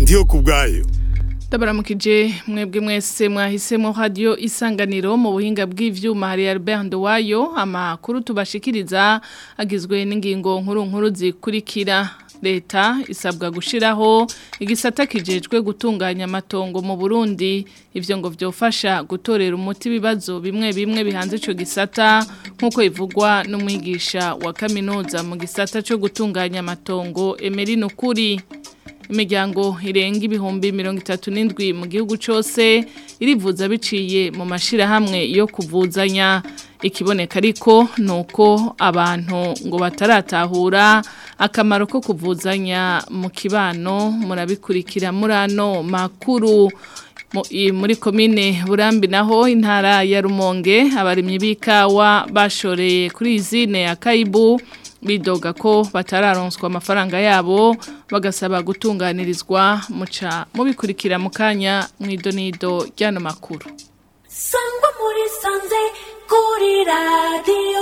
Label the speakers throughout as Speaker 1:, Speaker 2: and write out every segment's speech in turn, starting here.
Speaker 1: ndiyo kubwayo
Speaker 2: Ndabaramukije mwebwe mwese mwahisemo radio isanganiro mu buhinga bw'ivyuma hari Albert Ndowayo amakuru tubashikiriza agizwe n'ingingo nkuru nkuru zikurikira leta isabwa gushiraho igisata kijejwe gutunganya amatongo mu Burundi ivyo ngo vyofasha gutorera umuti bibazo bimwe bimwe bihanze ico gisata nkuko ivugwa n'umwigisha wa kaminuza mu gisata cyo gutunganya amatongo Emeline Kuri imiryango irenga ibihumbi mirongo itatu n'indwi mu gihugu cyose irivuza biciye mu mashyirahamwe yo kuvuzanya ikiboneka ariko ni uko abantu ngo bataratahura akamaro ko kuvuzanya mu kibano murabikurikira muri ano makuru muri komine burambi naho intara ya rumonge abarimyi b'ikawa bashoreye kuri izine ya kayibu bidoga ko batararonswa amafaranga yabo bagasaba gutunganirizwa muca mubikurikira mu kanya mu idonido ry'ano makuru
Speaker 3: sangwa muri sanze kuri radiyo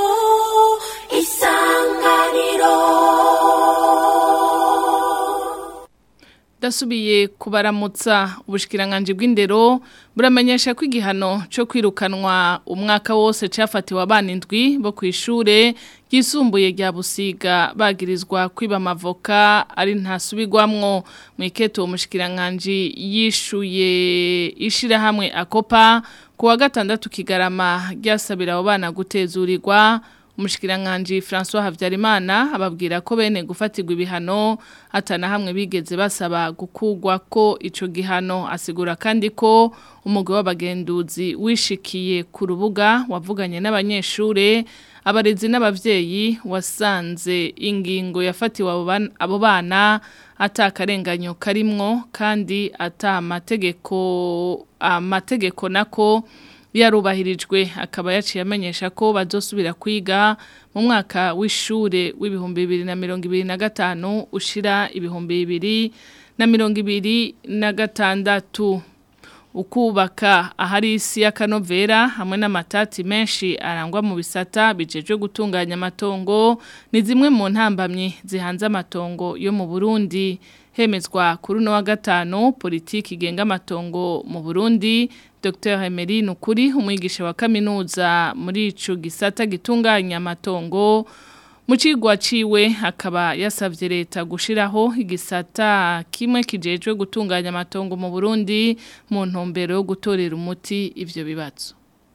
Speaker 3: isanganiro
Speaker 2: dasubiye kubaramutsa ubushikiranganje bw'indero buramenyesha ko igihano cyo kwirukanwa umwaka wose cyafatiwe abana indwi bo ku ishure ryisumbuye rya busiga bagirizwa kwiba amavoka ari ntasubirwamwo mu iketo uwo mushikiranganje yishuye ishirahamwe akopa ku wa gatandatu kigarama ryasabira abo bana gutezurirwa umushikiranganje François Havyarimana ababwira ko bene gufatirwa ibihano atana hamwe bigeze basaba gukugwa ko ico gihano asigura kandi ko umugwi w'abagenduzi wishikiye ku rubuga wavuganye n'abanyeshure abarezi n'abavyeyi wasanze ingingo yafatiwe abo bana atakarenganyo karimwo kandi ata amategeko amategeko nako yarubahirijwe akaba yaciye amenyesha ko bazosubira kwiga mu mwaka w'ishure w'ibihumbi bibiri na mirongo ibiri na gatanu ushira ibihumbi bibiri na mirongo ibiri na gatandatu ukubaka ahari isi y'akanovera hamwe n'amatati menshi arangwa mu bisata bijejwe gutunganya amatongo ni zimwe mu ntambamyi zihanze amatongo yo mu Burundi hemezwa kuri no wa gatanu politiki igenga amatongo mu Burundi Dr. Emery Nukuri umwigisha wa kaminuza muri ico gisata gitunganya amatongo mu cigwa ciwe akaba yasavye leta gushiraho igisata kimwe kijejwe gutunganya amatongo mu Burundi mu ntumbero yo gutorera umuti ivyo bibazo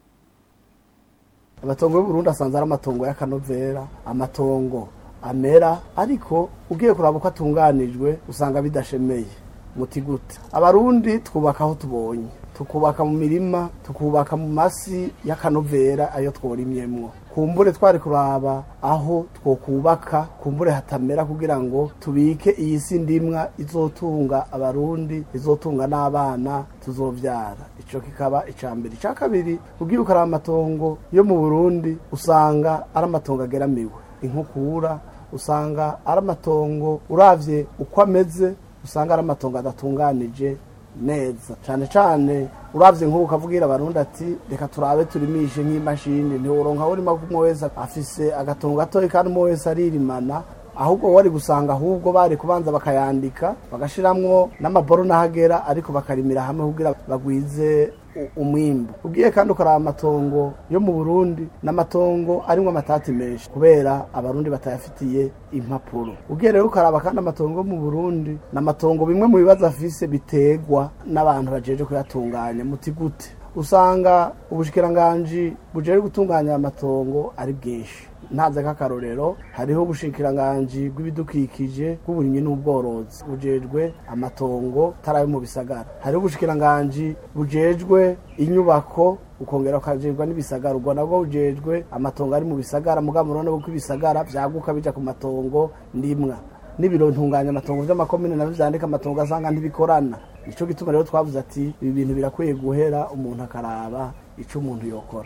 Speaker 4: amatongo y'uburundi asanze ari amatongo y'akanovera amatongo amera ariko ugiye kuraba uko atunganijwe usanga bidashemeye muti gute abarundi twubaka aho tubonye tukubaka mu mirima tukubaka mu masi y'akanovera ayo tworimyemwo kumbure twari kuraba aho twokubaka kumbure hatamera kugira ngo tubike iyi si ndimwa izotunga abarundi izotunga n'abana tuzovyara ico kikaba icambere ica kabiri ugiye ukaraba amatongo yo mu burundi usanga ari amatongo ageramiwe inkukura usanga ari amatongo uravye uko ameze usanga ari amatongo adatunganije neza cyane cyane uravye nk'ubu ukavugira abarundi ati reka turabe turimishe nk'imashini ntiworonka urima kumwe wese afise agatongo gatoya kandi umwe wese aririmana ahubwo wari gusanga ahubwo bari kubanza bakayandika bagashiramwo n'amaboro n'ahagera ariko bakarimira hamwe kugira bagwize umwimbu ugiye kandi ukaraba amatongo yo mu burundi n'amatongo arimwo amatati menshi kubera abarundi batayafitiye impapuro ugiye rero ukaraba kandi amatongo yo mu burundi n'amatongo bimwe mu bibazo afise bitegwa n'abantu bajeje kuyatunganya muti gute usanga ubushikiranganji bujeje gutunganya amatongo ari bwinshi ntaze k'akarorero hariho ubushikiranganji bw'ibidukikije bw'uburimyi n'ubworozi bujejwe amatongo tarayo mu bisagara hariho ubushikiranganji bujejwe inyubako ukongera ukajejwe n'ibisagara ubwo nabwo bujejwe amatongo ari mu bisagara mugabo murabona ko ibisagara vyaguka bija ku matongo ndimwa n'ibiro ntunganya amatongo vy'amakomine navyo vyandika amatongo asanga ntibikorana nico gituma rero twavuze ati ibi bintu birakwiye guhera umuntu akaraba ico umuntu yokora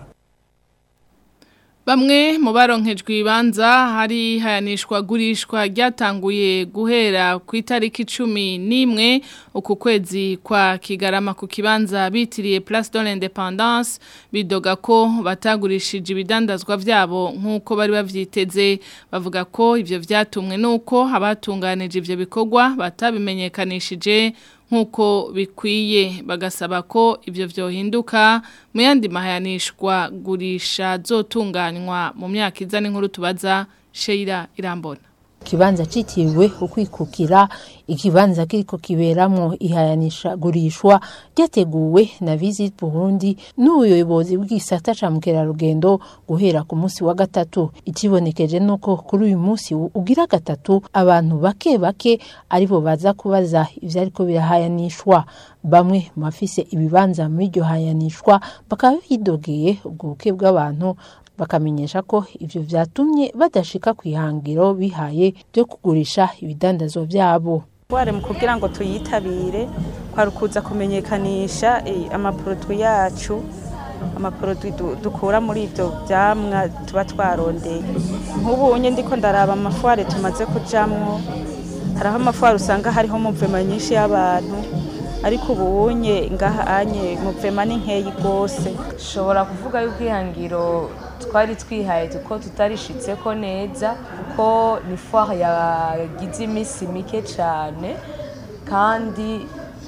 Speaker 2: Bamwe mu baronkejwe ibanza hari hayanishwa gurishwa ryatanguye guhera ku itariki cumi n'imwe uku kwezi kwa kigarama ku kibanza bitiriye Place de l'Independance bidoga ko batagurishije ibidandazwa vyabo nk'uko bari bavyiteze bavuga ko ivyo vyatumwe nuko abatunganije ivyo bikorwa batabimenyekanishije nk'uko bikwiye bagasaba ko ibyo byohinduka mu yandi mahayanishwa gurisha zotunganywa mu myaka iza n'inkuru tubaza Sheila Irambona
Speaker 1: ikibanza citiriwe ukwikukira ikibanza kiriko kiberamwo ihayanisha gurishwa ryateguwe na Visit Burundi n'ubuyobozi bw'isata ca mukerarugendo guhera ku munsi wa gatatu ikibonekeje nuko kuri uyu munsi ugira gatatu abantu bake bake aribo baza kubaza ivyo ariko birahayanishwa bamwe mu bafise ibibanza muri iryo hayanishwa bakaba bidogeye ubwo buke bw'abantu bakamenyesha ko ivyo vyatumye badashika kwihangiro bihaye byo kugurisha ibidandazwa vyabo
Speaker 5: ware mu kugira ngo tuyitabire kwari ukuza kumenyekanisha amaproduwi yacu amaproduwi dukura muri ivyo vyamwa tuba twarondeye nk'ubunye ndiko ndaraba amafware tumaze kujamwo hariho amafware usanga hariho muvema nyinshi y'abantu ariko ubunye ngaha anye muvema ni nkeyi rwose
Speaker 6: ushobora kuvuga yuko ihangiro twari twihaye ko tutarishitse ko neza kuko ni foire yagize iminsi mike cyane kandi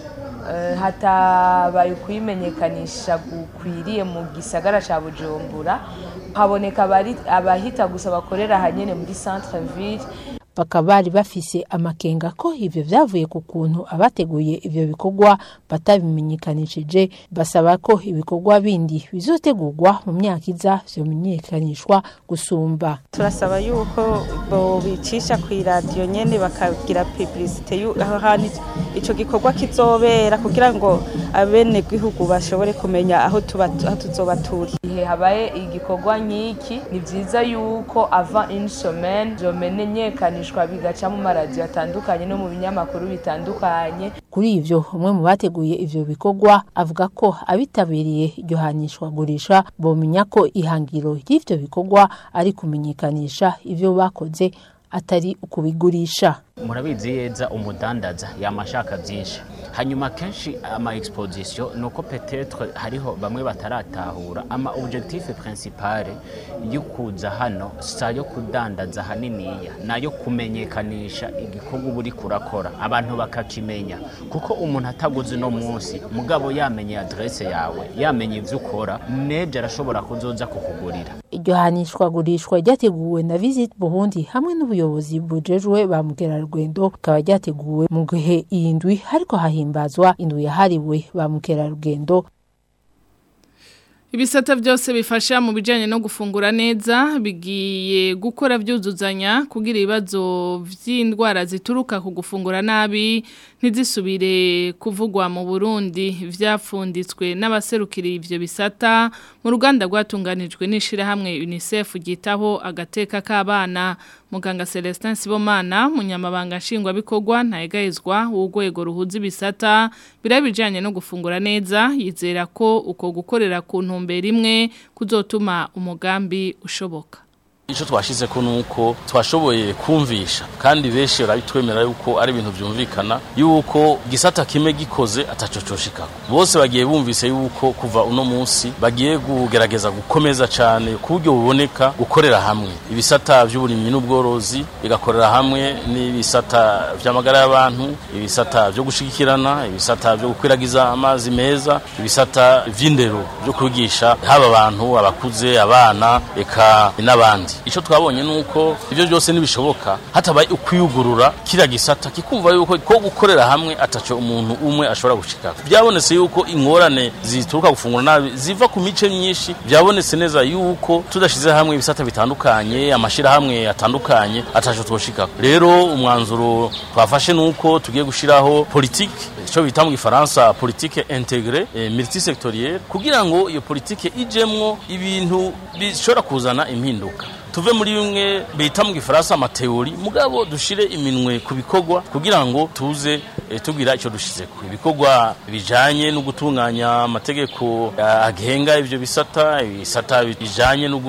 Speaker 6: hatabaye ukuyimenyekanisha gukwiriye mu gisagara cya bujumbura haboneka abahita gusa bakorera ahanyine muri centre ville
Speaker 1: bakaba bari bafise amakenga ko ivyo vyavuye ku kuntu abateguye ivyo bikorwa batabimenyekanishije basaba ko ibikorwa bindi bizotegurwa mu myaka iza vyomenyekanishwa gusumba
Speaker 5: turasaba yuko bobicisha kw'iradiyo nyene bakagira publicite aho hantu ico gikorwa kizobera kugira ngo abene gihugu bashobore kumenya aho tuzoba turi
Speaker 6: igihe habaye igikorwa nk'iki ni vyiza yuko ava une semaine vyomenyekanishwa bigaca mu maradiyo atandukanye no mu binyamakuru bitandukanye
Speaker 1: kuri ivyo umwe mu bateguye ivyo bikorwa avuga ko abitabiriye iryo hanishwa gurisha bomenya ko ihangiro ry'ivyo bikorwa ari kumenyekanisha ivyo bakoze atari ukubigurisha
Speaker 7: murabizi yeza umudandaza yamashaka byinshi hanyuma kenshi ama exposition nuko peut-être hariho bamwe bataratahura ama objectif principale yo kuza hano sayo kudandaza haniniya nayo kumenyekanisha igikorwa buri kurakora abantu bakakimenya kuko umuntu ataguze no munsi mugabo yamenye adresse yawe yamenye ivyo ukora neje arashobora kuzoza kukugurira
Speaker 1: iryo hanishwa gurishwa ryateguwe na Visit Burundi hamwe n'ubuyobozi bujejwe ba mukerarugendo rikaba ryateguwe mu gihe iyi ndwi hariko hahimbazwa indwi yahariwe ba mukerarugendo
Speaker 2: Ibisata byose bifasha mu bijanye no gufungura neza bigiye gukora byuzuzanya kugira ibibazo vy'indwara zituruka ku gufungura nabi ntizisubire kuvugwa mu Burundi vyapfunditswe n'abaserukiri ivyo bisata mu ruganda rwatunganijwe n'ishira hamwe UNICEF gitaho agateka k'abana muganga Celestin Sibomana munyamabanga nshingwa bikorwa ntayegayezwa w'ugwego ruhuza ibisata birabijanye no gufungura neza yizera ko uko gukorera ku ntumbero imwe kuzotuma umugambi ushoboka
Speaker 8: icyo twashyize ko ni uko twashoboye kumvisha kandi benshi barabitwemera yuko ari ibintu byumvikana yuko gisata kimwe gikoze atacocoshikako bose bagiye bumvise yuko kuva uno munsi bagiye kugerageza gukomeza cyane ku buryo buboneka gukorera hamwe ibisata by'uburimyi n'ubworozi bigakorera hamwe n'ibisata by'amagara y'abantu ibisata byo gushigikirana ibisata byo gukwiragiza amazi meza ibisata by'indero byo kwigisha haba abantu abakuze abana eka n'abandi icyo twabonye ni uko ibyo byose ntibishoboka hatabaye ukwiyugurura kiriya gisata kikumva yuko ko gukorera hamwe ataco umuntu umwe ashobora gushika byabonetse yuko ingorane zituruka gufungura nabi ziva ku mice myinshi byabonetse neza yuko tudashize hamwe ibisata bitandukanye amashirahamwe atandukanye ataco twoshika rero umwanzuro twafashe nuko tugiye gushiraho politique icyo bita mu gifaransa politique integre eh, multisectorielle kugira ngo iyo politique ijemwo ibintu bishobora kuzana impinduka tuve muri bimwe bita mu gifaransa amateori mugabo dushire iminwe ku bikorwa kugira ngo tuze e, tugira icyo dushizeko ibikorwa bijanye no gutunganya amategeko agenga ivyo bisata ibisata bijanye no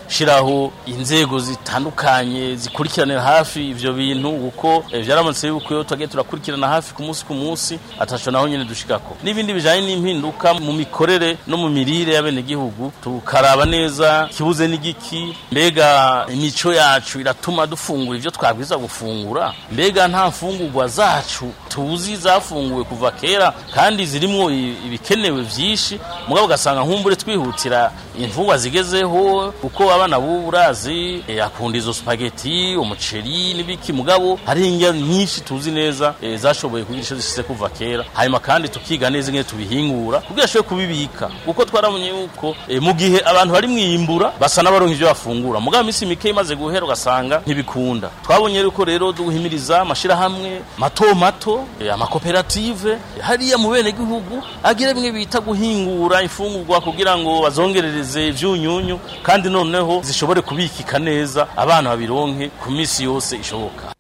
Speaker 8: gushiraho inzego zitandukanye zikurikiranira hafi ivyo bintu kuko eh, vyaramutse yuko iyo twagiye turakurikirana hafi ku munsi ku munsi ataco naho nyene dushikako n'ibindi bijanye n'impinduka mu mikorere no mu mirire y'abenegihugu tukaraba neza kibuze n'igiki mbega imico yacu iratuma dufungura ivyo twabwiza gufungura mbega nta mfungurwa zacu tuzi zafunguwe kuva kera kandi zirimwo i- ibikenewe vyinshi mugabo ugasanga nkumbure twihutira imfungwa zigezeho kuko abana b'ubu urazi eh, akunda izo spaghetti umuceri n'ibiki mugabo hari indya nyinshi tuzi neza eh, zashoboye kugira ico zishitse kuva kera hanyuma kandi tukiga neza ingene tubihingura kugira ashobore kubibika kuko twarabonye yuko eh, mu gihe abantu bari mwiyimbura basa n'abaronka ivyo bafungura mugabo imisi mike imaze guhera ugasanga ntibikunda twabonye yuko rero duhimiriza amashirahamwe mato mato eh, amakoperative eh, hariya mu bene gihugu agira bimwe bita guhingura imfungurwa kugira ngo bazongerereze ivyunyunyu kandi noneho zishobore kubikika neza abana babironke ku misi yose ishoboka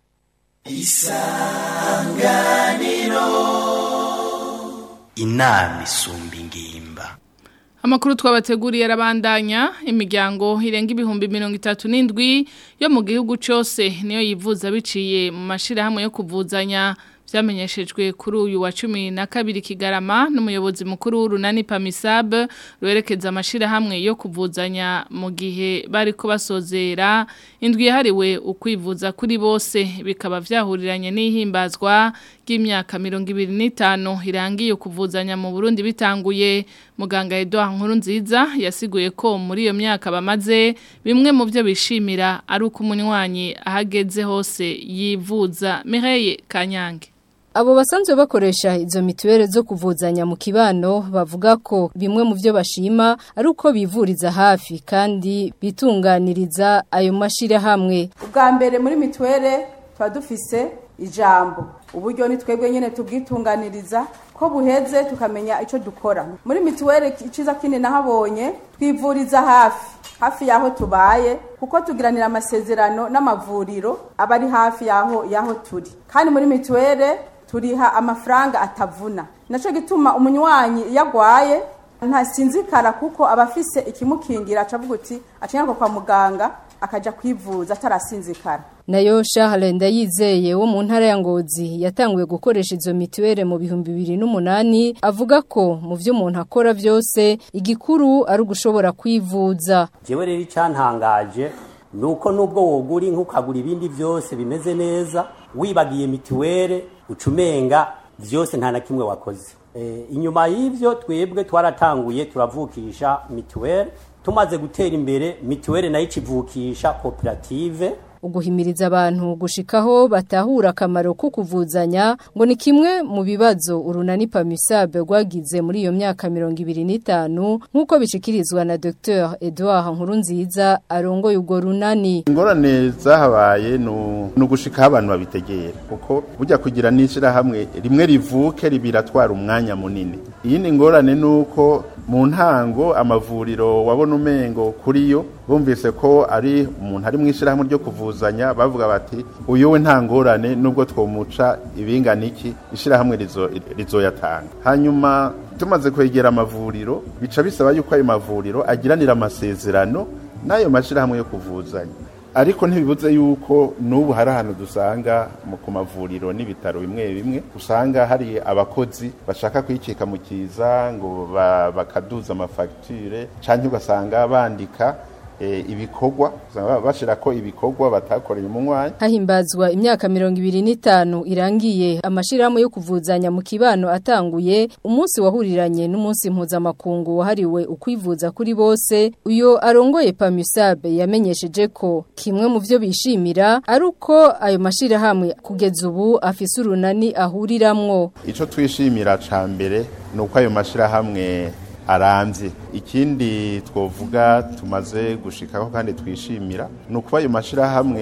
Speaker 9: inama isumba ingimba
Speaker 2: Amakuru twabateguriye arabandanya imiryango irenga ibihumbi mirongo itatu n'indwi yo mu gihugu cyose niyo yivuza biciye mu mashirahamwe yo kuvuzanya vyamenyeshejwe kuri uyu wa cumi na kabiri Kigarama n'umuyobozi mukuru w'urunani Pamisab rwerekeza amashirahamwe yo kuvuzanya mu gihe bariko basozera indwi yahariwe ukwivuza kuri bose bikaba vyahuriranye n'ihimbazwa ry'imyaka mirongo ibiri n'itanu irangiye kuvuzanya mu Burundi bitanguye muganga Edouard Nkurunziza yasiguye ko muri iyo myaka bamaze bimwe mu byo bishimira ari uko umunywanyi ahageze hose yivuza Mireille Kanyange
Speaker 10: Abo basanzwe bakoresha izo mituwele zo kuvuzanya mu kibano bavuga ko bimwe mu byo bashima ari uko bivuriza hafi kandi bitunganiriza ayo mashirahamwe.
Speaker 11: ubwa mbere muri mituwele tuba dufise ijambo uburyo ni twebwe nyine tubwitunganiriza ko buheze tukamenya icyo dukora muri mituwele iciza kindi nahabonye twivuriza hafi hafi y'aho tubaye kuko tugiranira amasezerano n'amavuriro aba ari hafi y'aho y'aho turi kandi muri mituwele turiha amafaranga atavuna nacyo gituma umunywanyi iyo agwaye ntasinzikara kuko aba afise ikimukingira acavuga uti acinyarwa kwa muganga akaja kwivuza atarasinzikara
Speaker 10: Nayo Charles Ndayizeye wo mu ntara ya Ngozi yatanguye gukoresha izo mituwele mu bihumbi bibiri n'umunani avuga ko mu byo umuntu akora byose igikuru ari ugushobora kwivuza.
Speaker 12: jewe rero icyantangaje ni uko nubwo wogura inka ukagura ibindi byose bimeze neza wibagiye mituwele ucumenga byose nta na kimwe wakoze e, inyuma y'ivyo twebwe twaratanguye turavukisha mituwele tumaze gutera imbere mituwele nayo icivukisha koperative
Speaker 10: uguhimiriza abantu gushikaho batahura akamaro ko kuvuzanya ngo ni kimwe mu bibazo urunani Pamisabe rwagize muri iyo myaka mirongo ibiri n'itanu nk'uko bishikirizwa na Dr Edouard Nkurunziza arongoye urwo runani
Speaker 13: ingorane zahabaye ni ugushikaho abantu babitegera kuko burya kugira n'ishyirahamwe rimwe rivuke ribiratwara umwanya munini iyindi ngorane ni uko mu ntango amavuriro wabona umengo kuri yo bumvise ko ari umuntu ari mu ishyirahamwe ryo kuvuzanya bavuga bati uyu we nta ngorane nubwo twomuca ibingana iki ishyirahamwe rizoyatanga hanyuma tumaze kwegera amavuriro bica bisaba yuko ayo mavuriro agiranira amasezerano n'ayo mashyirahamwe yo kuvuzanya ariko ntibibuze yuko n'ubu hari ahantu dusanga ku mavuriro n'ibitaro bimwe bimwe usanga hari abakozi bashaka kwicika mu kiza ngo bakaduza amafagitire cyangwa ugasanga bandika ibikorwa bashira ko ibikorwa batakoreye umunywanyi
Speaker 10: hahimbazwa imyaka mirongo ibiri n'itanu irangiye amashirahamwe yo kuvuzanya mu kibano atanguye umunsi wahuriranye n'umunsi mpuzamakungu wahariwe ukwivuza kuri bose uyo arongoye Pamisabe yamenyesheje ko kimwe mu byo bishimira ari uko ayo mashirahamwe kugeza ubu afise urunani ahuriramwo
Speaker 13: ico twishimira ca mbere ni uko ayo mashirahamwe arambye ikindi twovuga tumaze gushikaho kandi twishimira ni ukuba ayo mashyirahamwe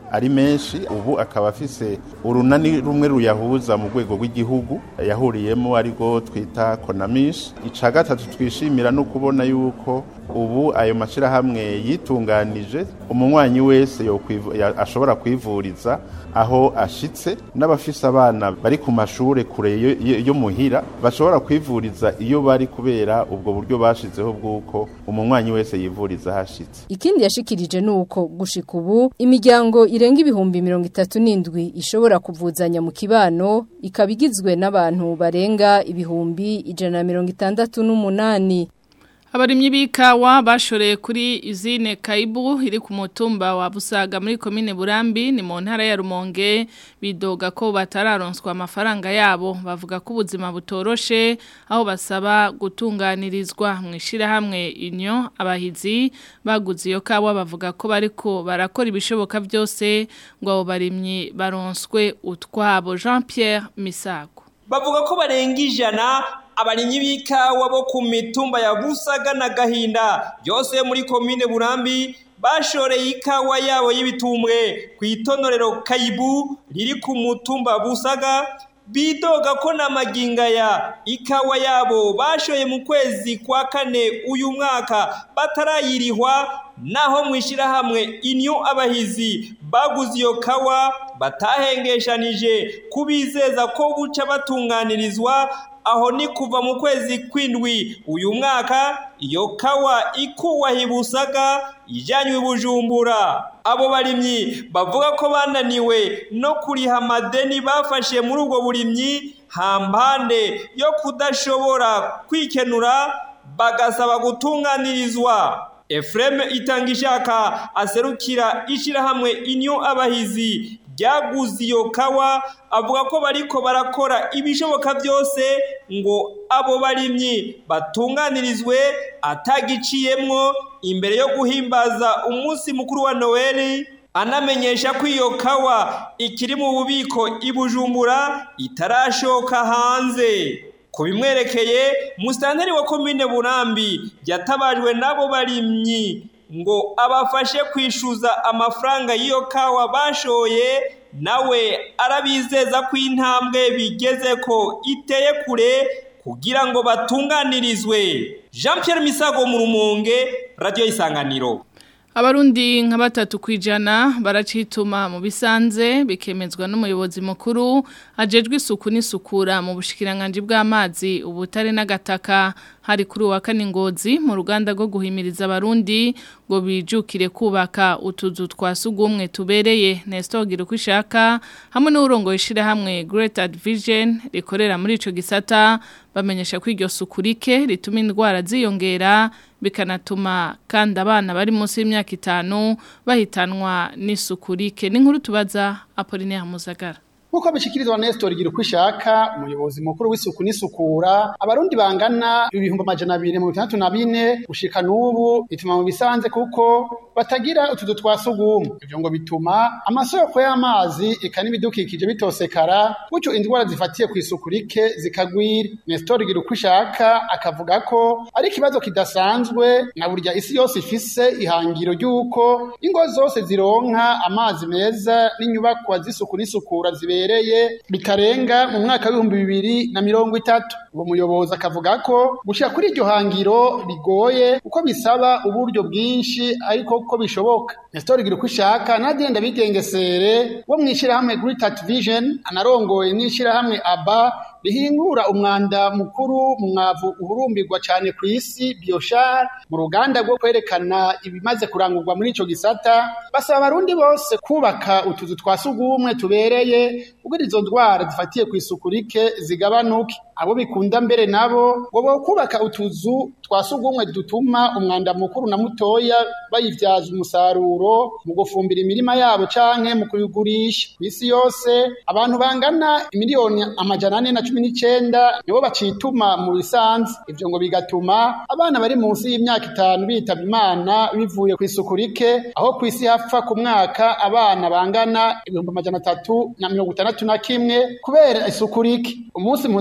Speaker 13: ari menshi ubu akaba afise urunani rumwe ruyahuza mu rwego rw'igihugu yahuriyemo ariko twita konamish ica gatatu twishimira no kubona yuko ubu ayo mashyirahamwe yitunganije umunywanyi wese ashobora kwivuriza aho ashitse n'abafise abana bari ku mashuri kure yo muhira bashobora kwivuriza iyo bari kubera ubwo buryo bashizeho bw'uko umunywanyi wese yivuriza ahashitse
Speaker 10: ikindi yashikirije ni uko gushika ubu imiryango irenga ibihumbi mirongo itatu n'indwi ishobora kuvuzanya mu kibano ikaba igizwe n'abantu barenga ibihumbi ijana na mirongo itandatu n'umunani
Speaker 2: Abarimyi b'ikawa bashoreye kuri izine Kaibu iri ku mutumba wa Busaga muri komine Burambi ni mu ntara ya Rumonge bidoga ko batararonswa amafaranga yabo bavuga ko ubuzima butoroshe aho basaba gutunganirizwa mu ishirahamwe inyo abahizi baguze iyo kawa bavuga ko bariko barakora ibishoboka byose ngo abo barimyi baronswe utwabo Jean Pierre Misago
Speaker 14: bavuga ko barenga ijana abarimyi b'ikawa bo ku mitumba ya Busaga na Gahinda byose muri komine Burambi bashoreye ikawa yabo y'ibitumbwe ku itonorero Kaibu riri ku mutumba Busaga bidoga ko na maginga ya ikawa yabo bashoye mu kwezi kwa kane uyu mwaka batarayirihwa naho mwishirahamwe inyo abahizi baguze iyo kawa batahengeshanije kubizeza ko buca batunganirizwa aho ni kuva mu kwezi kw'indwi uyu mwaka iyo kawa ikuwaha busaga ijyanywe bujumbura abo barimyi bavuga ko bananiwe no kuriha amadeni bafashe muri ubwo burimyi hampande yo kudashobora kwikenura bagasaba gutunganirizwa Efreme itanga ishaka aserukira ishirahamwe inyo abahizi ryaguze iyo kawa avuga ko bariko barakora ibishoboka byose ngo abo barimyi batunganirizwe atagiciyemwo imbere yo guhimbaza umunsi mukuru wa Noeli anamenyesha ko iyo kawa ikiri mu bubiko ibujumbura itarashoka hanze ku bimwerekeye musitanteri wa komine burambi yatabajwe n'abo barimyi ngo abafashe kwishyuza amafaranga y'iyo kawa bashoye nawe arabizeza ko intambwe bigeze ko iteye kure kugira ngo batunganirizwe jean Pierre misago mu rumonge radiyo y'isanganiro
Speaker 2: Abarundi nka batatu kwijana baracituma mu bisanze bikemezwa n'umuyobozi mukuru ajejwe isuku n'isukura mu bushikiranganje bw'amazi ubutare n'agataka hari kuri wa kane ngozi mu ruganda rwo guhimiriza abarundi ngo bijukire kubaka utuzu twa sugumwe tubereye Nestor Girukwishaka hamwe n'urongo ishira hamwe Great Vision rikorera muri ico gisata bamenyesha ko iryo sukurike rituma indwara ziyongera bikanatuma kandi abana bari munsi y'imyaka itanu bahitanwa n'isukurike n'inkuru tubaza Apollinaire Muzagara
Speaker 15: Nkuko bishikirizwa Nestor Girukwishaka umuyobozi mukuru w'isuku n'isukura abarundi bangana ibihumbi amajana abiri mu bitandatu na bine gushika n'ubu bituma mu bisanze kuko batagira utuzu twa sugumwe ivyo ngo bituma amasoko y'amazi eka n'ibidukikije bitosekara gutyo indwara zifatiye ku isuku rike zikagwira Nestor Girukwishaka akavuga ko ari ikibazo kidasanzwe na burya isi yose ifise ihangiro ry'uko ingo zose zironka amazi meza n'inyubakwa z'isuku n'isukura zibere bibereye bitarenga mu mwaka w'ibihumbi bibiri na mirongo itatu uwo muyobozi akavuga ko gushira kuri iryo hangiro bigoye kuko bisaba uburyo bwinshi ariko ko bishoboka Nestor Girukwishaka nagenda bigengesere wo mwishirahamwe Great Vision anarongoye n'ishirahamwe ABA bihingura umwanda mukuru mu mwavu uhurumbirwa cyane ku isi bioshar mu ruganda rwo kwerekana ibimaze kurangurwa muri ico gisata basaba abarundi bose kubaka utuzu twa sugumwe tubereye kugira izo ndwara zifatiye ku isuku rike zigabanuke abo bikunda mbere nabo ngo bo kubaka utuzu twa sugumwe dutuma umwanda mukuru na mutoya bayivyaza umusaruro mu gufumbira imirima yabo canke mu kubigurisha ku isi yose abantu bangana imiliyoni amajana ane na cumi n'icenda nibo bacituma mu bisanzwe ivyo ngo bigatuma abana bari munsi y'imyaka itanu bitaba imana bivuye ku isuku rike aho ku isi hapfa ku mwaka abana bangana ibihumbi amajana atatu na mirongo itandatu na kimwe kubera isuku rike umunsi mpuzamakungu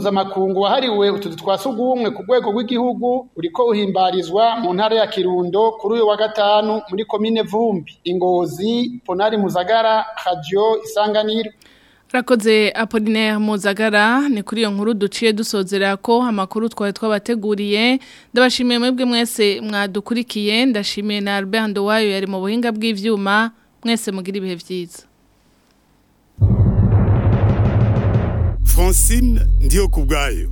Speaker 15: mpuzamakungu wahariwe utuzu twa sugumwe ku rwego rw'igihugu uriko uhimbarizwa mu ntara ya kirundo kuri uyu wa gatanu muri komine vumbi ingozi ponari muzagara radio isanganiro
Speaker 2: Rakoze Apollinaire Muzagara ni kuri iyo nkuru duciye dusozera ko amakuru twari twabateguriye ndabashimiye mwebwe mwese mwadukurikiye ndashimiye na Albert Ndowayo yari mu buhinga bw'ivyuma mwese mugira ibihe vyiza
Speaker 16: Francine ndiyo kubgayo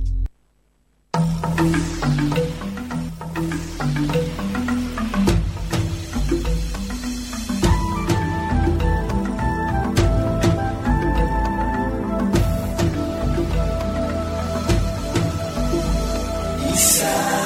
Speaker 3: Isa